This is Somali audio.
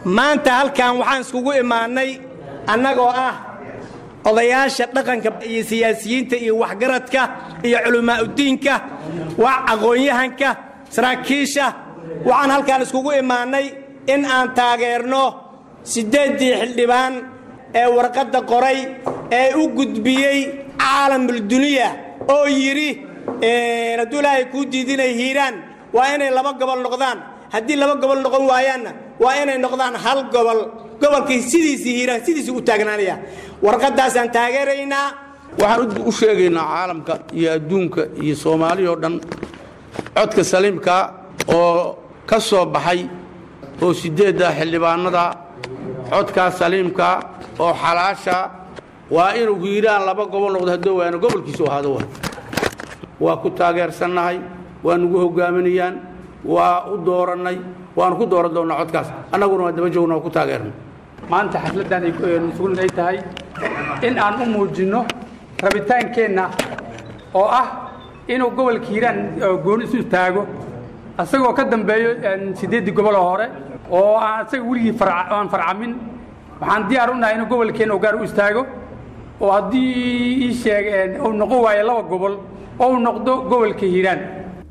maanta halkan waxaan iskugu imaannay annagoo ah odayaasha dhaqanka iyo siyaasiyiinta iyo waxgaradka iyo culammaa'udiinka wax aqoon-yahanka saraakiisha waxaan halkaan iskugu imaannay in aan taageerno siddeeddii xildhibaan ee warqadda qoray ee u gudbiyey caalamuldunya oo yidhi hadduu ilaahay kuu diidinay hiiraan waa inay laba gobol noqdaan haddii laba gobol noqon waayaanna waa inay noqdaan hal gobol gobolkii sidiisii hiiraan sidiisii u taagnaanaya warqaddaasaan taageeraynaa waxaan u sheegaynaa caalamka iyo adduunka iyo soomaaliya oo dhan codka saliimka oo ka soo baxay oo siddeedda xildhibaanada codkaa saliimka oo xalaasha waa inuu hiiraan laba gobol noqdo haddoo waana gobolkiisu ahaado wa waa ku taageersannahay waa nugu hoggaaminayaan waa u doorannay waanu ku dooran doonnaa codkaas annaguna waa daba joogna waa ku taageernay maanta xafladdan sugan ay tahay in aan u muujinno rabitaankeenna oo ah inuu gobolka hiiraan gooni isu taago asagoo ka dambeeyo siddeeddii goboloo hore oo aan asaga weligii aan farcamin waxaan diyaar u nahay inuu gobolkeenna gaar u istaago oo haddii ii sheeg uu noqon waayo laba gobol oo uu noqdo gobolka hiiraan